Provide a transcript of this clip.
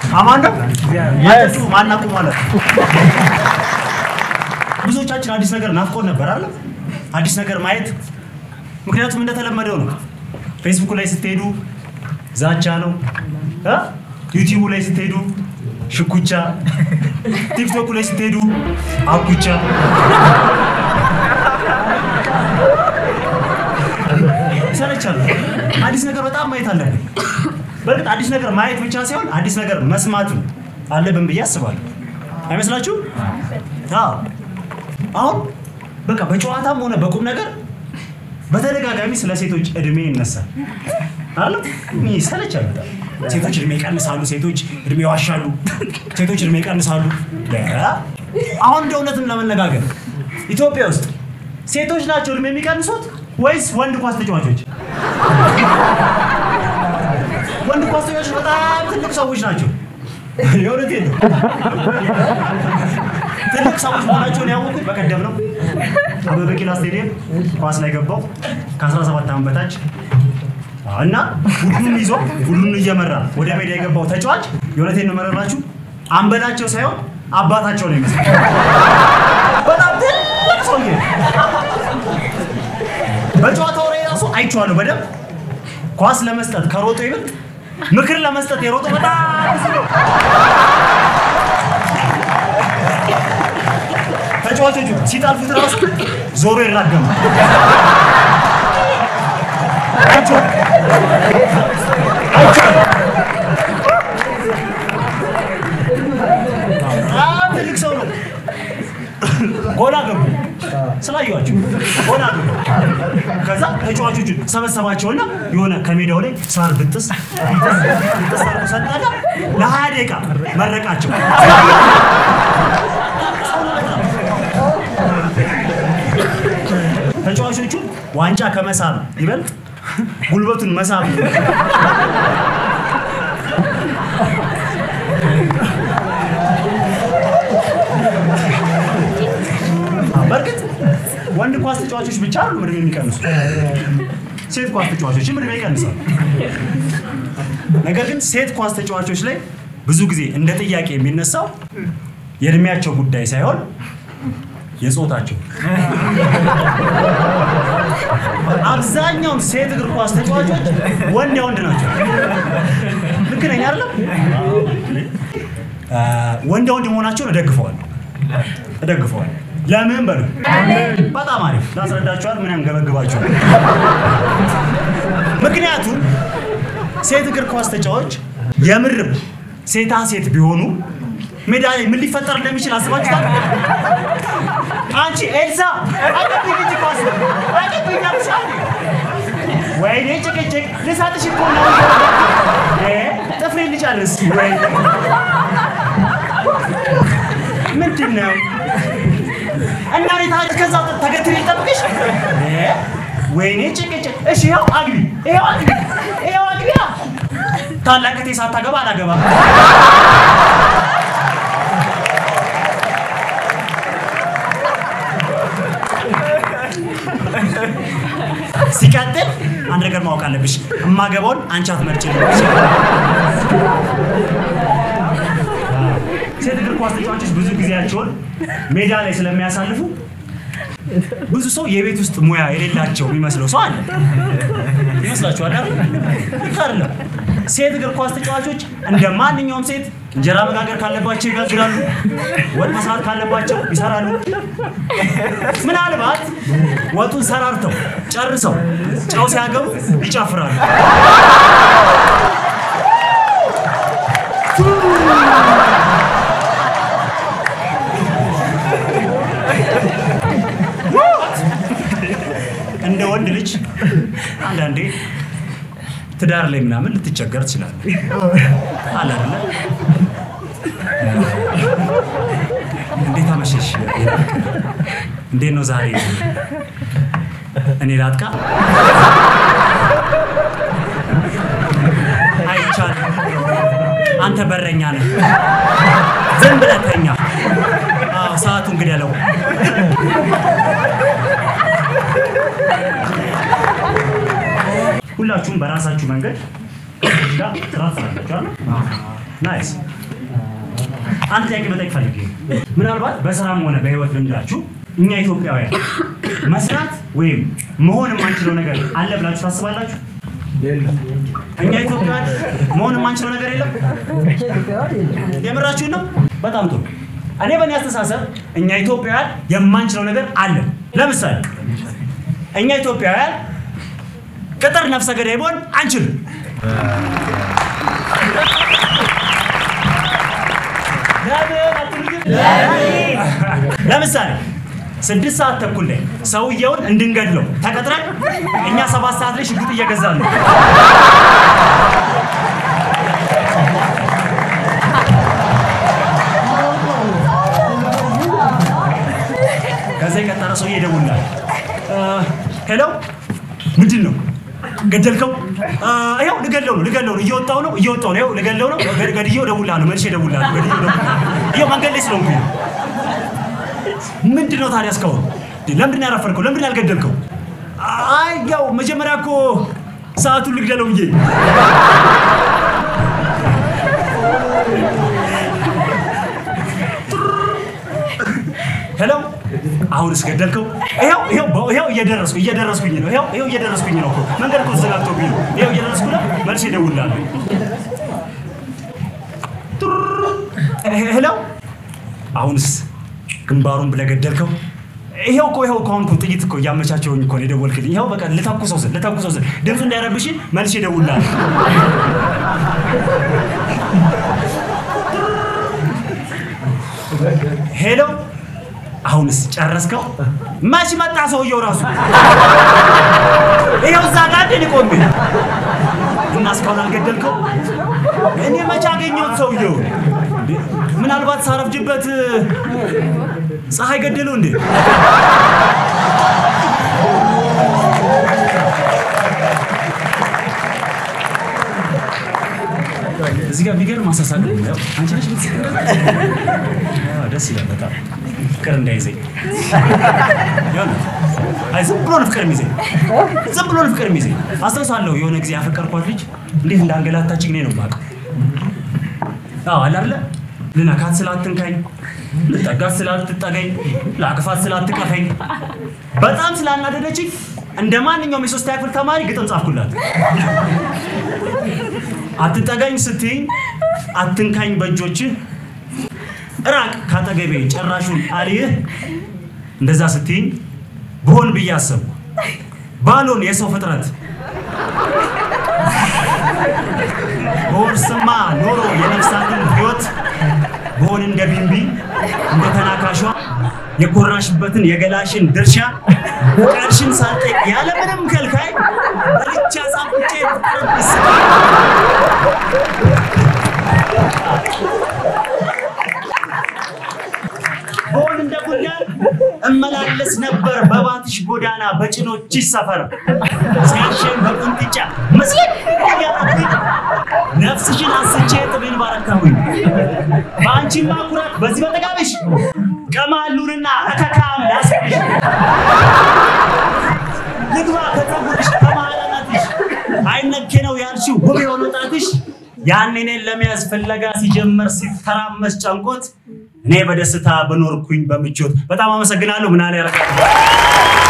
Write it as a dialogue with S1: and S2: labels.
S1: አማን ነው አንተ ማናቁ ማለት ነው። ብዙዎቻችን አዲስ ነገር ናፍቆን ነበር አለ አዲስ ነገር ማየት። ምክንያቱም እንደተለመደው ነው። ፌስቡክ ላይ ስትሄዱ ዛቻ ነው እ ዩቲዩብ ላይ ስትሄዱ ሽኩቻ፣ ቲክቶክ ላይ ስትሄዱ አኩቻ። ይሰለቻል። አዲስ ነገር በጣም ማየት አለብን። በእርግጥ አዲስ ነገር ማየት ብቻ ሳይሆን አዲስ ነገር መስማትም አለብን ብዬ አስባለሁ። አይመስላችሁ? አዎ። አሁን በቃ በጨዋታም ሆነ በቁም ነገር በተደጋጋሚ ስለ ሴቶች እድሜ ይነሳል አለ ይሰለቻል በጣም ሴቶች እድሜ ይቀንሳሉ፣ ሴቶች እድሜ ይዋሻሉ፣ ሴቶች እድሜ ይቀንሳሉ። አሁን እንደ እውነትም ለመነጋገር ኢትዮጵያ ውስጥ ሴቶች ናቸው እድሜ የሚቀንሱት ወይስ ወንድ ኳስ ተጫዋቾች? ወንድ ኳስ ተጫዋቾች በጣም ትልቅ ሰዎች ናቸው። የእውነቴን ነው። ትልቅ ሰዎች መሆናቸውን ያወቁት በቀደም ነው። አበበ ቢቂላ ስቴዲየም ኳስ ላይ ገባው ከ17 ዓመት በታች እና ቡድኑን ይዞ ቡድኑን እየመራ ወደ ሜዳ የገባው ተጫዋች የእውነቴን ነው የምነግራችሁ አንበላቸው ሳይሆን አባታቸው ነው ይመስል በጣም ትልቅ ሰውዬ በጨዋታው ላይ ራሱ አይቼዋለሁ በደንብ ኳስ ለመስጠት ከሮጦ ይበልጥ ምክር ለመስጠት የሮጦ በጣም ብዙ ነው። ተጫዋቾቹ ሲጠልፉት ራሱ ዞሮ ይራገማል። አይቼዋለሁ። አይቼዋለሁ። በጣም ትልቅ ሰው ነው። ጎል አገቡ ስላየኋቸው ጎል አገቡ። ከዛ ተጫዋቾቹን ሰበሰባቸውና የሆነ ከሜዳው ላይ ሳር ብጥስ ብጥስ አድርጎ ሰጠና ለሀያ ደቂቃ መረቃቸው። ተጫዋቾቹ ዋንጫ ከመሳብ ይበልጥ ጉልበቱን መሳብ በእርግጥ ወንድ ኳስ ተጫዋቾች ብቻ አሉ እድሜ የሚቀንሱ፣ ሴት ኳስ ተጫዋቾችም እድሜ ይቀንሳሉ። ነገር ግን ሴት ኳስ ተጫዋቾች ላይ ብዙ ጊዜ እንደ ጥያቄ የሚነሳው የእድሜያቸው ጉዳይ ሳይሆን የጾታቸው። አብዛኛውን ሴት እግር ኳስ ተጫዋቾች ወንድ ወንድ ናቸው። ልክ ነኝ አይደለም? ወንድ ወንድ መሆናቸውን እደግፈዋለሁ እደግፈዋለሁ። ለምን በሉ። በጣም አሪፍ ላስረዳችኋል። ምን ያንገበግባችኋል? ምክንያቱም ሴት እግር ኳስ ተጫዋች የምርም ሴታ ሴት ቢሆኑ ሜዳ ላይ ምን ሊፈጠር እንደሚችል አስባችኋል? አንቺ ኤልሳ አቀብኝ እንጂ ኳስ አቀብኝ አልሻል። ወይኔ ጭቅጭቅ ልሳጥሽ እኮ ነው። እ ጥፍሬ ልጨርስ ወይ ምንድን ነው? እና እኔ ታዲያ ከዛ ተገትሬ ልጠብቅሽ? እ ወይኔ ጭቅጭቅ። እሺ ይኸው አግቢ፣ ይኸው አግቢ፣ ይኸው አግቢያ። ታላቅ እህቴ ሳታገባ አላገባም። ሲቀጥል አንድ ነገር ማወቅ አለብሽ። እማገባውን አንቺ አትመርጭልኝ። ሴት እግር ኳስ ተጫዋቾች ብዙ ጊዜያቸውን ሜዳ ላይ ስለሚያሳልፉ ብዙ ሰው የቤት ውስጥ ሙያ የሌላቸው የሚመስለው ሰው አለ። ይመስላችኋል? አይደል? ልክ አይደለም። ሴት እግር ኳስ ተጫዋቾች እንደ ማንኛውም ሴት እንጀራ መጋገር ካለባቸው ይጋግራሉ፣ ወጥ መስራት ካለባቸው ይሰራሉ። ምናልባት ወጡን ሰራርተው ጨርሰው ጨው ሲያገቡ ይጨፍራሉ። እንደ ወንድ ልጅ አንዳንዴ ትዳር ላይ ምናምን ልትቸገር ትችላለህ። አለ አይደለ? እንዴት አመሸሽ? እንዴት ነው ዛሬ? እኔ ላጥቃ? አይቻልም። አንተ በረኛ ነህ። ዝም ብለህ ተኛ። አዎ፣ ሰዓቱን ግደለው። ሁላችሁም በራሳችሁ መንገድ ጋር ስራ ትሰራላችሁ አይደል? ናይስ አንድ ጥያቄ መጠየቅ ፈልጌ ነው። ምናልባት በስራም ሆነ በህይወት ልምዳችሁ እኛ ኢትዮጵያውያን መስራት ወይም መሆን የማንችለው ነገር አለ ብላችሁ ታስባላችሁ? እኛ ኢትዮጵያውያን መሆን የማንችለው ነገር የለም። የምራችሁን ነው? በጣም ጥሩ። እኔ በእኔ አስተሳሰብ እኛ ኢትዮጵያውያን የማንችለው ነገር አለ። ለምሳሌ እኛ ኢትዮጵያውያን ቅጥር ነፍሰ ገዳይ መሆን አንችልም። ለምን አትሉኝም? ለምሳሌ ስድስት ሰዓት ተኩል ላይ ሰውየውን እንድንገድለው ተቀጥረን እኛ ሰባት ሰዓት ላይ ሽጉጥ እየገዛን ነው። ከዛ የቀጠረ ሰውዬ ይደውላል። ሄሎ ምንድን ነው ገደልከው? ይኸው ልገለው ነው ልገለው ነው እየወጣው ነው እየወጣው ነው ይኸው ልገለው ነው ገድ- ገድዬው እደውልልሃለሁ መልሼ እደውልልሃለሁ ገድዬው እደውልልሃለሁ ይኸው መንገድ ላይ ስለሆንኩኝ ነው። ምንድን ነው ታዲያ እስካሁን ለምንድን ነው ያረፈድከው? ለምንድን ነው ያልገደልከው? አይ ያው መጀመሪያ እኮ ሰዓቱን ልግደለው ብዬ ሄሎ አሁንስ ገደልከው? ይኸው ይኸው በ- ይኸው እየደረስኩ እየደረስኩኝ ነው። ይኸው ይኸው እየደረስኩኝ ነው እኮ መንገድ እኮ ተዘጋግቶብኝ ነው። ይኸው እየደረስኩ ነው። መልሼ እደውልልሃለሁ። ሄ- ሄሎ አሁንስ ግንባሩን ብለህ ገደልከው? ይኸው እኮ ይኸው እኮ አሁን እኮ ጥይት እኮ እያመቻቸውኝ እኮ ነው የደወልክልኝ። ይኸው በቃ ልተኩሰው ስል ልተኩሰው ስል ድምፁ እንዳይረብሽ መልሼ እደውልልሃለሁ። ሄሎ አሁንስ ጨረስከው? መች መጣ ሰውየው ራሱ? ይኸው እዛ ጋር እንደ ቆሜ እና እስካሁን አልገደልከው? እኔ መች አገኘሁት ሰውየው? እንዴ፣ ምናልባት ሳረፍጅበት ፀሐይ ገደለው እንዴ? እዚህ ጋር የሚገርም አሳሳል ነው። አንቺ ነሽ የምትስቂው? አዎ፣ ደስ ይላል በጣም ፍቅር እንዳይዘኝ የሆነ አይ ዝም ብሎ ነው ፍቅር የሚይዘኝ ዝም ብሎ ነው ፍቅር የሚይዘኝ አስታውሳለሁ የሆነ ጊዜ ያፈቀርኳት ልጅ እንዴት እንዳንገላታችኝ እኔ ነው የማውቀው አዎ አለ አይደለ ልነካት ስላትንካኝ ልጠጋት ስላትጠገኝ ላቅፋት ስላትቀፈኝ በጣም ስላናደደችኝ እንደ ማንኛውም የሶስተኛ ክፍል ተማሪ ግጥም ጻፍኩላት አትጠጋኝ ስትይኝ አትንካኝ በእጆችህ ራቅ ካጠገቤ ጨራሹን አልይህ እንደዛ ስትይኝ ብሆን ብዬ አሰብኩ ባሎን የሰው ፍጥረት በወርስማ ኖሮ የነፍሳትን ህይወት ብሆን እንደ ቢንቢ እንደ ተናካሿ የኮራሽበትን የገላሽን ድርሻ ፍቃድሽን ሳልጠይቅ ያለምንም ከልካይ በልቻ ጻፍቼ ፍቅርብስ በሆን እንደ ጉንዳን እመላለስ ነበር በባትሽ ጎዳና በጭኖችሽ ሰፈር ሲያሸን በቁንጥጫ መስለኝ እያረኩኝ ነፍስሽን አስቼ ጥቤን ባረካሁኝ በአንቺማ ኩራት በዚህ በጠጋብሽ ቀማሉንና እከካም ላስብሽ ልግባ ከፀጉርሽ ከማለናትሽ አይነኬ ነው ያልሽው ውብ የሆነ ጣትሽ ያን እኔን ለመያዝ ፍለጋ ሲጀመር ሲተራመስ ጨንቆት እኔ በደስታ በኖርኩኝ በምቾት በጣም አመሰግናለሁ። ምናለ ያረጋል